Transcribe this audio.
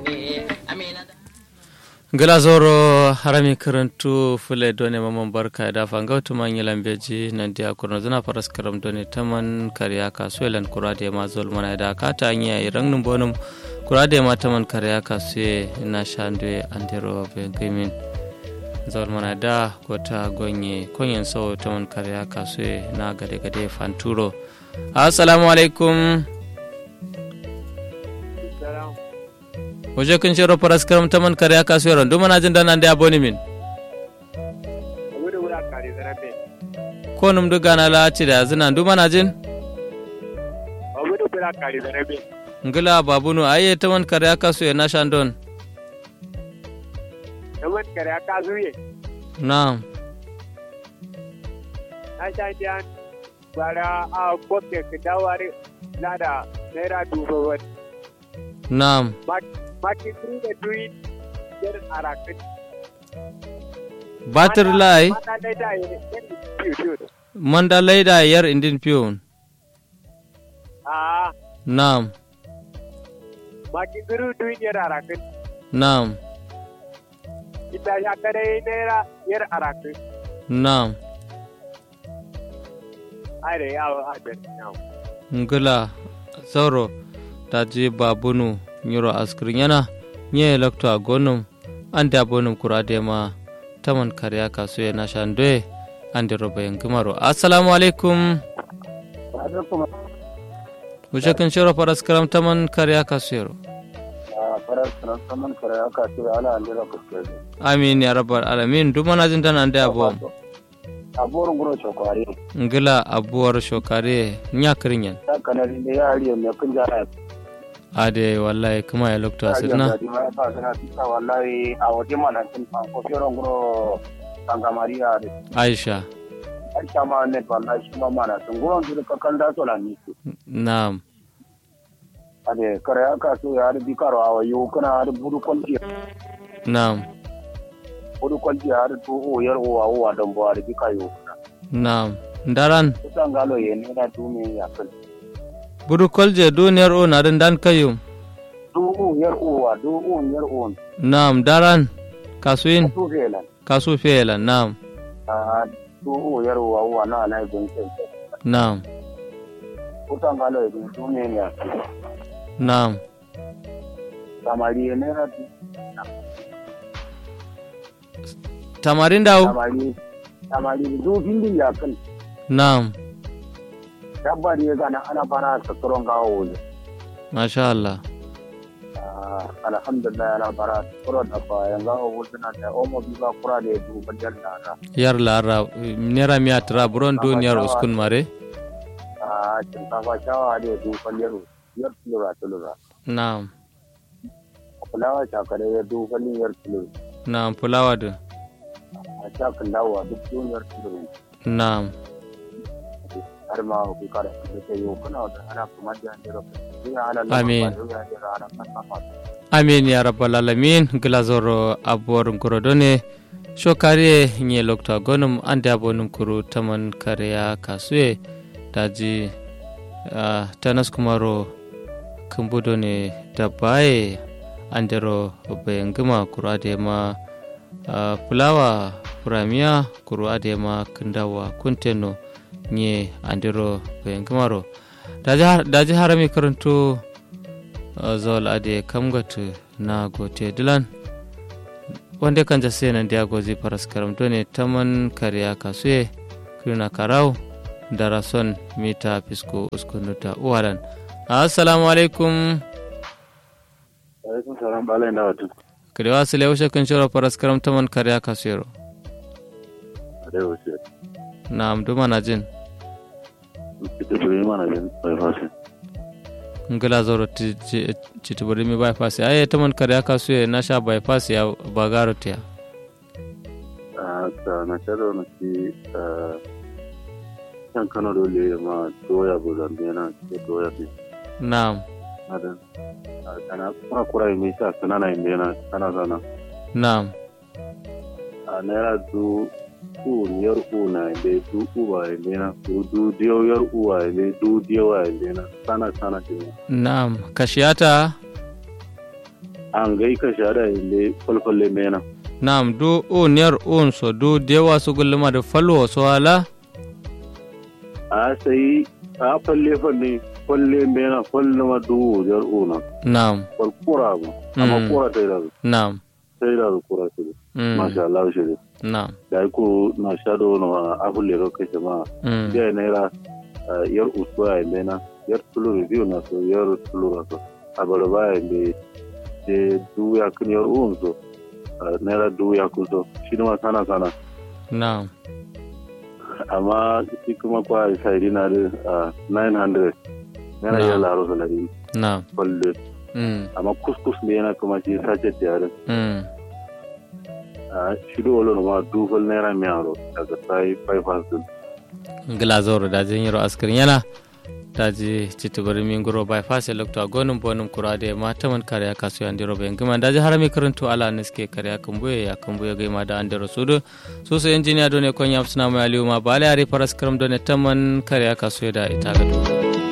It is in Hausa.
gila zoro harami karantu fule done maman barka da fanga to man yalan beji nan dia kurno zuna faras karam done taman kariya ka suelan kurade ma zol mana da ka ta anya irang num bonum kurade ma taman kariya ka sue na shande andero be gimin zol mana da gota gonye konyen so taman kariya ka sue na gade gade fanturo assalamu alaikum waje kun shiro faras karam taman kare aka so yaron duma na jin dan ande aboni min ko num du gana la ci da zina duma na jin ngila babunu aye taman kare aka so na shandon taman kare aka so ye na'am na shandiyan bara a kokke ka dawari lada naira dubu wani na'am maki turu da duri yar arakin. Batir lai? Manda laida yar piyu piyu. Manda laida yar indin piyu. Ah. Naam. Maki turu duri yar arakin. Naam. Ita ya kare naira yar arakin. Naam. Are yawo adar yawo. Ngula sauro ta je babunu nyuro askrin yana nye lakto a gonum ande abonum kurade ma taman kariya kasu ya nashan doye ande roba yin gimaro assalamu alaikum wuce kan shiro faras karam taman kariya kasu yaro faras karam taman kariya kasu ya ala andira kuskure amin ya rabbal alamin duma na jin tana ande abo abuwar guro shokare ngila abuwar shokare nya kirinyan ta kanari da yari mai kun jara ade wallahi kuma ya lokta sidna wallahi a waje mana tin ko firon guro sanga maria de aisha aisha ma ne wallahi shi ma mana tun guron su ka kan da to la ni na'am ade kare aka so ya da bikaro a wayo kana da budu kwalji na'am budu kwalji ya da to o yar o wa don bo da bikayo na'am ndaran kusan galo ye ne da tumi ya kan budu kolje duniyar o na dan kayo du'u yar uwa du'u yar uwan Naam, daran kasuin su felan kasu fela. Naam, a du'u yar uwa uwa na na ibn sai naam, kusan galo ibn tumi ne ya naam. samari ne na Tamarin daw? samari samari du findin ya kan Naam, dabba ne gana ana fara sakaron gawo ne masha Allah. alhamdulillah ana fara sakaron da bayan gawo wutuna da omo bi ba kura da ya duba da na Yar lara nera miya tra buron duniyar uskun mare? a shinkafa shawa da ya duba yaro yar tulura tulura Naam, fulawa shakare ya duba yar tulura naam, fulawa da. a shakin dawowa duk duniyar tulura Naam, har ma ku kare da ke yau kuna da ana kuma da jira Amin. amin ya rabbal alamin glazoro abuwar gurodone shokare nye lokta gonum ande abonum kuru taman kariya kasue daji uh, tanas kumaro kumbudo ne dabaye andero bayangima kuru adema uh, fulawa furamiya kuru adema kundawa kunteno nye andero bayangimaro daji, daji harami karanto uh, zol ade kamgatu na gote dilan wanda kan jase nan dia gozi paras karam done taman kariya kasuye kuna karau darason mita fisko uskunuta uwalan assalamu alaikum alaikum salam balai na wata kare wasu leushe kun shiro paras karam taman kariya kasuyero da wuce na amduma na jin ita to yi mana bin bai fasi ngila zoro citibiri mi bypass aye taman kariya kasuye na sha bypass ya bagaro tiya a ta na sharo na ci kan kano dole ma doya bulan yana ke doya ne na'am adan kana kuma kura mai sa sanana inda yana kana zana na'am a naira du u yar u na inda du u ba inda yana du du diyo yar u wa inda du diyo wa inda yana sana sana ke na'am kashiyata an gai ka shada inde falfalle mena nam du un yar un so du dewa su gulluma da falwo so ala a sai a falle falle falle mena falle ma du yar una nam fal kura ba amma Mm. kura ta da nam sai da kura ta mm, masha Allah shi nam da ko na shado na abulle ro kai ma mm, ya naira ah, yar uswa mena yar tulu review na so yar tulu na so abar ba inde de du ya kun yar un so ah, naira du ya kun so shi ma sana sana nam amma shi kuma kwa sai na da ah, 900 yana Na. iya laro salari nam kwalle mm, amma kuskus ne yana kuma shi sace tiyare mm, a shi da wala ma dufal naira miyaro daga sai 500 gila zoro da jin yiro askirin yana da ji citibiri min guro bai fase lokta gonum bonum kurade ma taman kare aka so yandiro be ngima da ji harami karanto ala niske kare aka mbuye ya kan buye gaima da andero sudo so so engineer done kon yam suna mai aliyu ma bale ari paras karam done taman kare aka so da ita ga